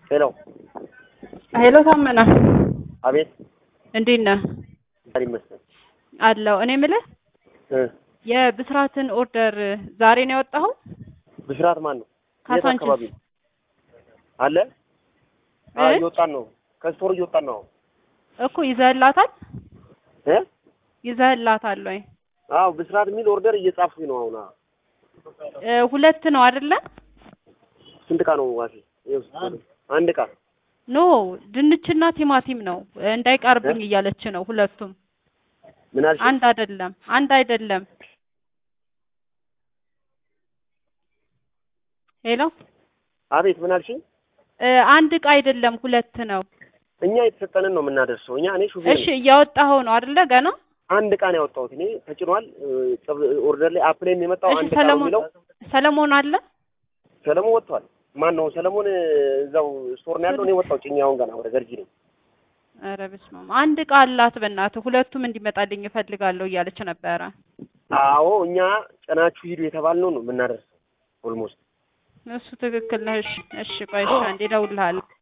ሄሎ ሄሎ ታመና አቤት እንዴት ነህ? ዛሬ ይመስገን አለው እኔ የምልህ እ የብስራትን ኦርደር ዛሬ ነው ያወጣኸው? ብስራት ማን ነው? የት ካሳንቺስ አካባቢ ነው? አለ አዎ እ? እየወጣን ነው ከስቶር እየወጣን ነው እኮ ይዘህላታል እ ይዘህላታል ወይ? አዎ ብስራት የሚል ኦርደር እየጻፍኩኝ ነው አሁን አዎ። እ ሁለት ነው አይደለ? ስንት ዕቃ ነው ዋሴ ይኸው ስንት- አንድ ዕቃ ኖ ድንችና ቲማቲም ነው እንዳይቀርብኝ እያለች ነው። ሁለቱም ምን አልሽ አንድ አይደለም፣ አንድ አይደለም። ሄሎ አቤት ምን አልሽኝ እ አንድ እቃ አይደለም፣ ሁለት ነው። እኛ የተሰጠንን ነው የምናደርሰው እኛ እኔ ሹፌር እሺ ነኝ እያወጣኸው ነው አይደለ? ገና አንድ ዕቃ ነው ያወጣሁት እኔ ተጭኗል እ፣ ጽብ- ኦርደር ላይ አፕ ላይ የመጣው እሺ አንድ ዕቃ ነው ሰለሞን የሚለው ሰለሞን አለ ሰለሞን ወጥቷል ማን ነው ሰለሞን እ፣ እዛው ስቶር ነው ያለው እኔ ወጣሁ ጭኛውን ገና ወደ ገርጂ ነኝ ኧረ በስመ አብ አንድ እቃ አላት በእናትህ ሁለቱም እንዲመጣልኝ እፈልጋለሁ እያለች ነበረ አዎ እኛ ጭናችሁ ሂዱ የተባልነው ነው የምናደርሰው ኦልሞስት እሱ ትክክል ነህ እሺ እሺ ቆይ እሺ አንዴ እደውልልሃለሁ